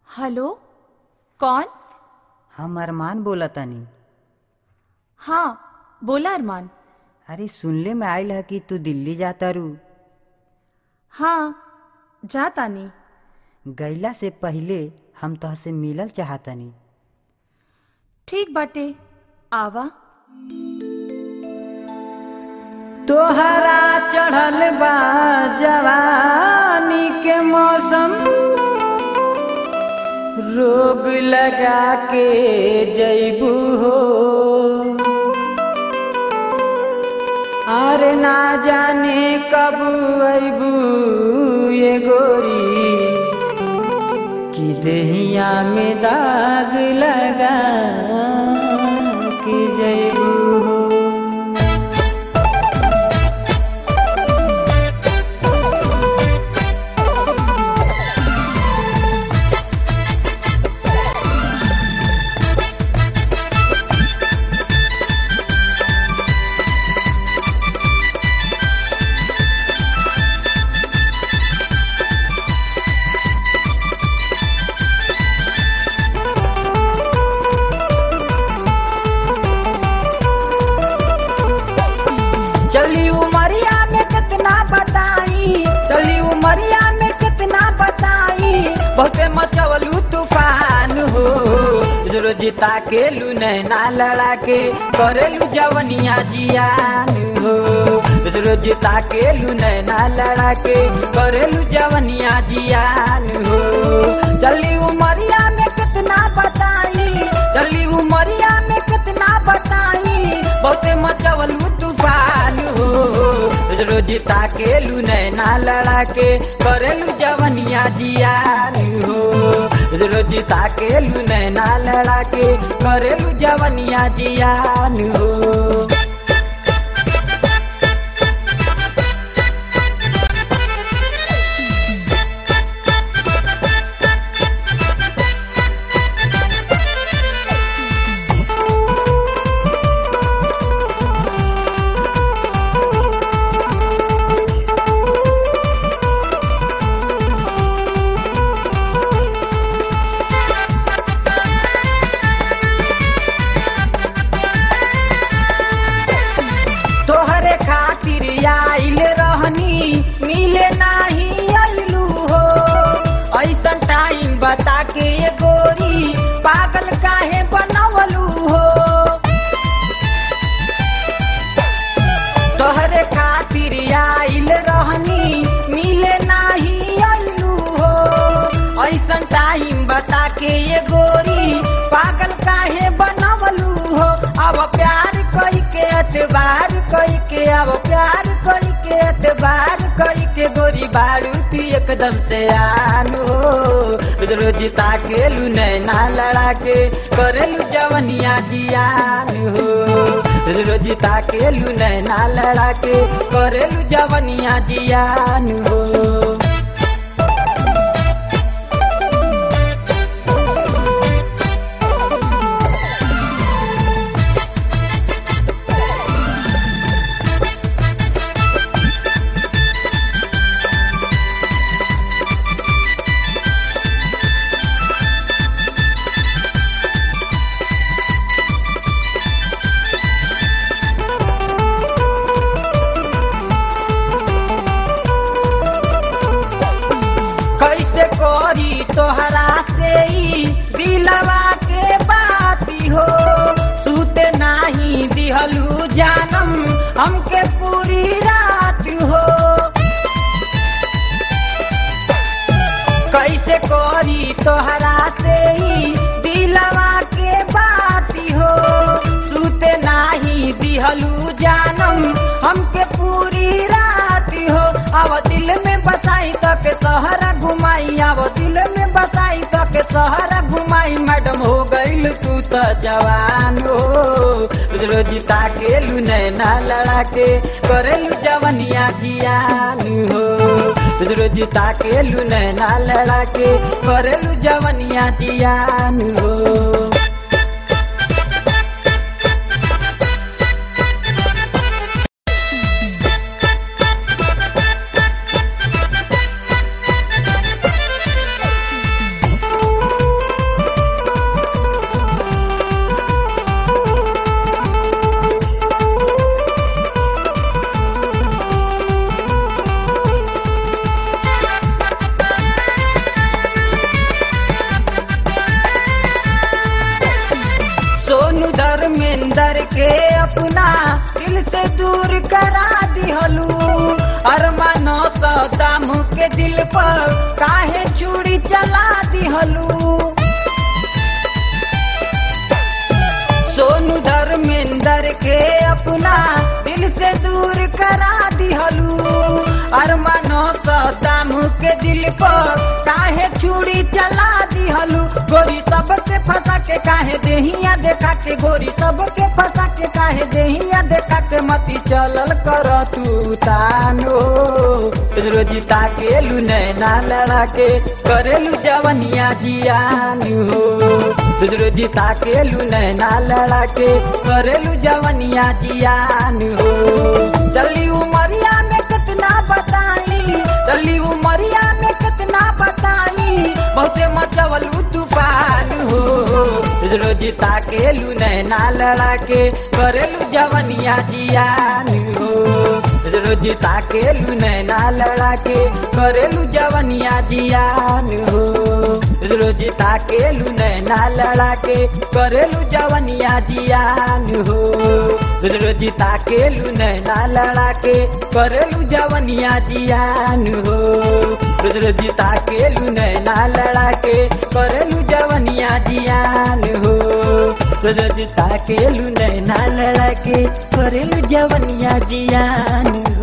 hello कौन हम अरमान बोलतानी हाँ बोला अरमान अरे सुनले में आइल है कि तू दिल्ली जाता रू हाँ जा तानी गईला से पहिले हम तोहसे मिलल चाहतनी ठीक बाटे आवा तोहरा चढ़ल बा जवानी के मौसम रोग लगा के जैबू हो अरे ना जाने कब अबू ये गोरी कि देहिया में दाग लगा के जैबू हो चली उमरिया में कितना बताई चली उमरिया में कितना बताई बहुते मचवलू तूफान हो रोजिता के लू नैना लड़ा के करेलू जवनिया जियान हो रोजिता के लू नैना लड़ा के करेलू जवनिया जियान हो चली उमरिया में कितना बताई चली उमरिया में कितना बताई बहुते मचवलू तूफान हो रोजिता के लू नैना लड़ा के करेलू जवनिया जियान हो रोजिता के लू नैना लड़ा के करेलू जवनिया जियान हो तोहरे खातिर आइल रहनी मिले नाही अइलू हो ऐसन टाइम बता के ये गोरी पागल काहे बनवलू हो तोहरे खातिर आइल रहनी मिले नाही अइलू हो ऐसन टाइम बता के ये गोरी पागल काहे बनवलू हो अब प्यार कई के एतबार कई के अब प्यार कई के एतबार कई के गोरी बारू तू एकदम से आनो रोजिता के लू नैना लड़ा के करेलू जवनिया जियान हो रोजिता के लू नैना लड़ा के करेलू जवनिया जियान हो कैसे करी तोहरा से ई दिलवा के बाती हो सूते नाही दिहलू जानम हमके पूरी रात हो कैसे करी तोहरा से ई दिलवा के बाती हो सूते नाही दिहलू जानम हमके पूरी रात हो अब दिल में बसाई तक सहरा घुमाई अब दिल में बसाई तक सहरा घुमाई मैडम हो गईल तू तो जवान हो रोजिता के लू नैना लड़ा के करेलू जवनिया जियान हो रोजिता के लू नैना लड़ा के करेलू जवनिया जियान हो अपना दिल से दूर करा दिहलू अरमानो सदाम के दिल पर काहे छुरी चला दिहलू गोरी सबके फंसा के काहे देहिया देखा के गोरी सबके फंसा के काहे देहिया देखा के मती चलल कर तू तानो रोजी ताके लू नैना लड़ा के करेलू जवनिया जियान हो रोजी ताके लू नैना लड़ा के करेलू जवनिया जियान हो चली उमरिया में कितना बताई चली उमरिया में कितना बताई बहुते मचवलू तूफान हो रोजी ताके लू नैना लड़ा के करेलू जवनिया जियान हो रोजी ताके लू नैना लड़ा के करेलू जवनिया जियान हो रोजी ताके लू नैना लड़ा के करेलू जवनिया जियान हो रोजी ताके लू नैना लड़ा के करेलू जवनिया जियान हो रोजी ताके लू नैना लड़ा के करेलू जवनिया जियान हो रोजी ताके लू नैना लड़ा के करेलू जवनिया जियान हो